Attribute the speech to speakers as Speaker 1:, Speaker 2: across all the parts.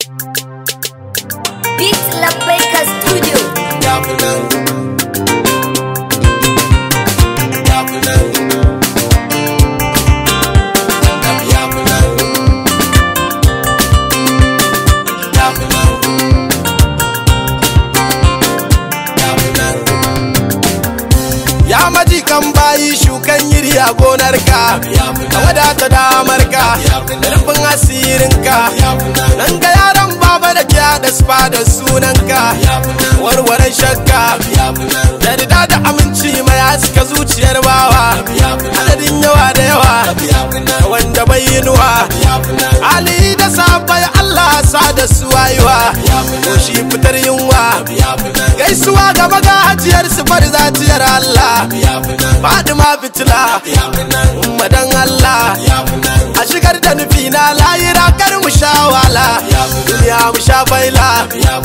Speaker 1: Beat Labbaika Studio.
Speaker 2: Ya maji kan bayi shukan yiri a gonarka Ka wadata damarka da rufin asirinka Nan ga yaran baba da kya da spa da sunanka Warware shakka Da rida da aminci mai haska zuciyar bawa Adadin yawa da yawa wanda bai yinuwa Ali da sabai Allah sa da su wayuwa Ko shi fitar yunwa Gaisuwa ga magajiyar su zatiyar Allah Fadima fitila Madan Allah A shigar da nufi na layira kar mu sha wala Duniya mu sha baila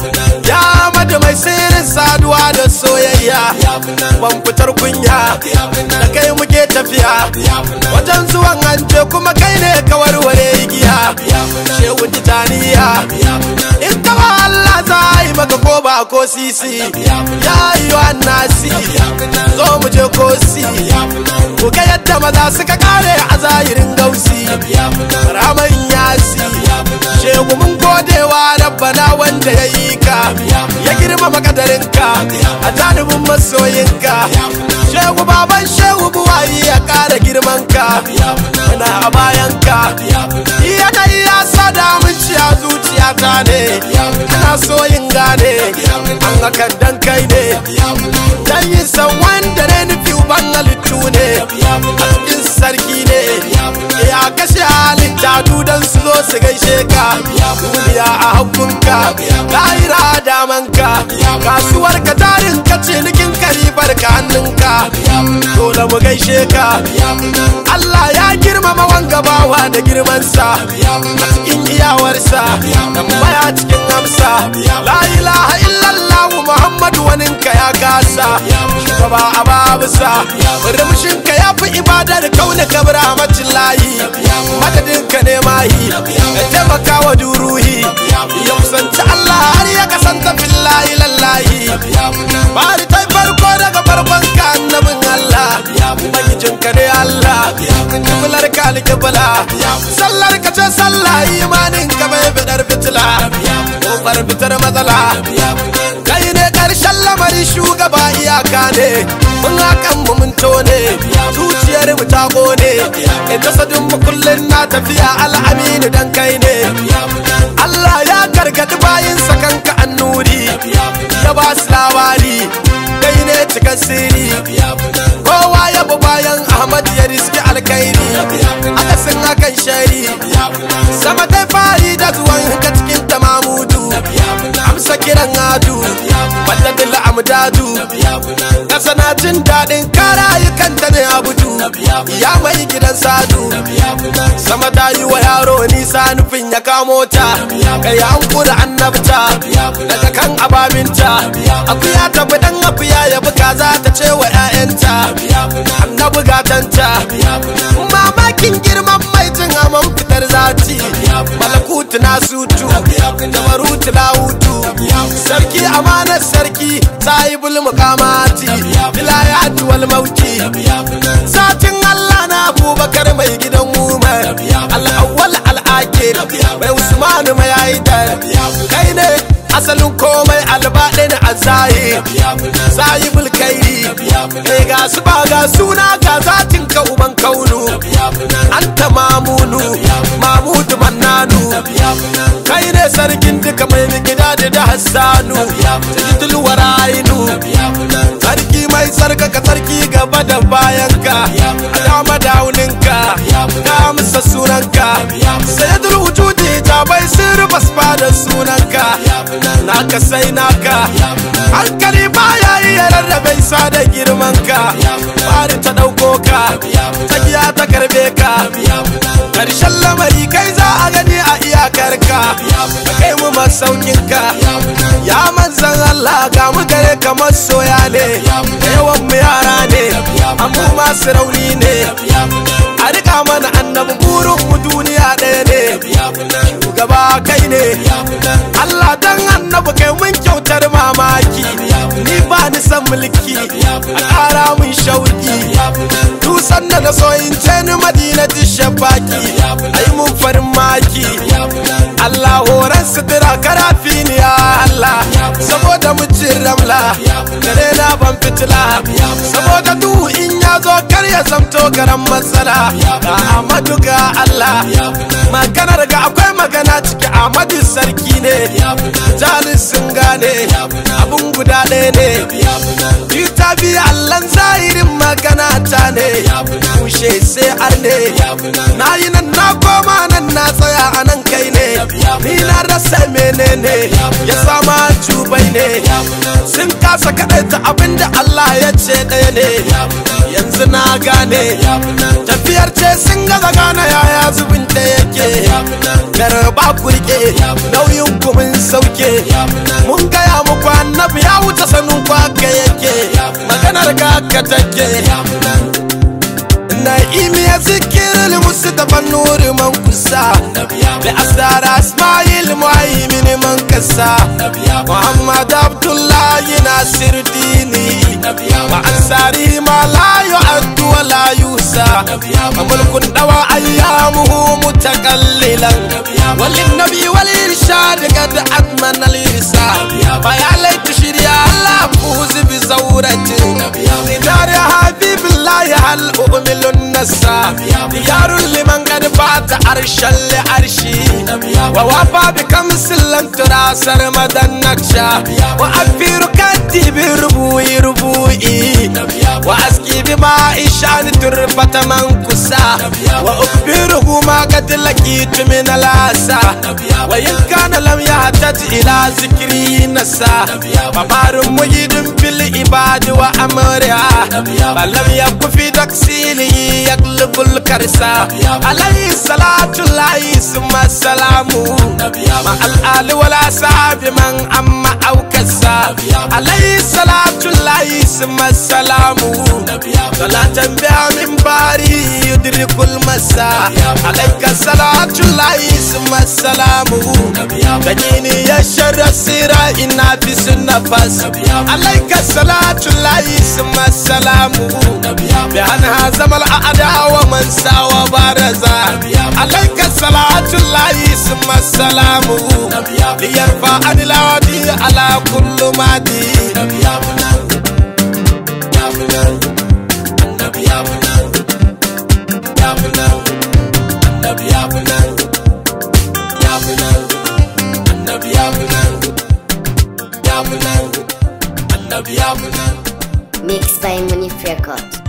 Speaker 2: Ya madu mai sirrin saduwa da soyayya Ban fitar kunya Da kai muke tafiya Wajen zuwan hanje kuma kai ne ka warware igiya Shehu titaniya In kawa Allah za a yi maka ko ba ko sisi Ya yi wa nasi Zo mu je kosi Ku ga yadda maza suka kare a zahirin gausi Raman yasi Shehu mun godewa rabbana wanda ya yi ka Ya girmama kadarinka a janibin masoyinka Shehu baban shehu buwayi ya kara girmanka Muna a bayanka Yanayi ya sa damunci a zuciyata ne Ana so yin gane An hakan dan kai ne Dan yin san wanda ne nufi uban halittu ne A cikin sarki ne Ya kashe halitta dudan su zo su gaishe ka Duniya a hakunka Lahira damanka Kasuwar ka tarin ka cinikin karibar ka hannunka Dole mu gaishe ka Allah ya girmama wanga bawa da girmansa A cikin iyawarsa Tambaya cikin amsa La ilaha illallah Muhammadu waninka ya kasa Shugaba a babusa Rumshinka ya fi ibadar kauna kabra macin layi Madadinka ne mahi Ya taimaka wa duruhi Ya kusanci Allah har ya kasanta fillahi lallahi Bari ta farko daga farkon ka annabin Allah Ubangijinka ne Allah Kiblar ka alkibla Sallar ka ce sallah imanin ka bai bidar fitila Kofar fitar matsala Kai ne karshen lamari shugaba iyaka ne Mun hakan mu mun tone Zuciyar mu ta kone In jasadin mu kullun na tafiya al'amini dan kai ne Allah ya gargadi bayin kanka annuri Ya ba su labari Kai ne cikin sirri Kowa ya bi bayan Ahmad ya riski alkairi Akasin hakan shari Sama ta fari da zuwan ka cikin tamamudu Amsa kiran adu Walladin amdadu Kasa na jin daɗin karayukan ta ne abudu Ya mai gidan sadu Sama ta yi wa yaro nisa nufin ya kamo ta Kai an kura annabta Daga kan ababinta Akuya ta bi dan akuya ya buga za ta ce wa 'ya'yanta Annabi gatanta Mamakin girman mai jin aman fitar zati Malakutu na sutu Jabarutu na hutu Sarki amanar sarki Sahibul mukamati Vilayatu wal mauti Satin Allah na Abubakar mai gidan Umar Al-awwal al-akhir Mai Usmanu mai Haidar Kai ne asalin komai albaɗin a zahir sahibul kairi kai ga su ba ga suna ga zatin ka uban kaunu anta mamunu mamudu mannanu kai ne sarkin duka mai gida da da hassanu sajidul warainu sarki mai sarkaka sarki gaba da bayanka a dama dauninka ka amsa sunanka sayyidul wujudi ta bai sirri basba da sunanka naka sai naka hankali baya iya rarrabe sa da girmanka bari ta ɗauko ka tsakiya ta karbe ka ƙarshen lamari kai za a gani a iyakarka ka kai mu masaukinka ya manzan Allah ga mu gare kamar soya ne da yawan mu yara ne amma masu rauni ne a rika mana annabi burin mu duniya ɗaya ne shugaba kai ne a ƙara mun shauki dusan da na so in ce ni madina shafaki ai mun farin maki Allah horan sutura karafi ni ya Allah saboda mucin ramla dare na ban fitila saboda duhu in ya zo kar ya zamto garan matsala ga Ahmadu ga Allah maganar ga akwai magana ciki Ahmadu sarki ne jalis sun gane abun guda ɗaya ne ta biya Allah zahirin magana ta ne kushe sai arne na yi nan na koma nan na tsaya a nan kai ne ni na rasa menene ya sama cubai ne sun kasa kaɗaita abinda Allah ya ce ɗaya ne yanzu na gane tafiyar ce sun gaza gane yaya zubin da yake garba kurke nauyin kumin sauke mun gaya muku annabi ya wuce sanin kwaka yake maganar ka ka take na'imi ya zikir musu daban nuri man kusa da asdara ismail muhaimin man kasa muhammad abdullahi nasir dini wa ansari ma la yu'addu wa la yusa wa mulkun dawa ayyamuhu mutakallilan walin nabi wal irshad qad adman al irsa fa ya laita shirya allah fuzi bi zawratin didar habibillahi hal u'milu النسا ديار لمن قد فات عرشا لعرشي ووفى بكمس لن ترى سرمد النكشة وأكفي ركدي بربوي ربوي وأسقي بماء شان تربة منكسا وأخبره ما قد لقيت من الأسى وإن كان لم يحتج إلى ذكري نسا فبار مجيد في العباد وأمرها فلم يكن في تكسيله يقلب الكرسا عليه الصلاة الله ثم السلام مع الآل والأصحاب من أما أو كسا عليه الصلاة الله ثم السلام صلاة بها من باري يدرك المساء عليك صلاة الله ثم السلام تجيني يا شر السيرة إنا في النفس عليك صلاة الله ثم السلام بأنها زمل الأعداء ومن ساوى بارزا عليك صلاة الله ثم السلام ليرفع عن العادي على كل مادي
Speaker 1: Mixed by Munif Records.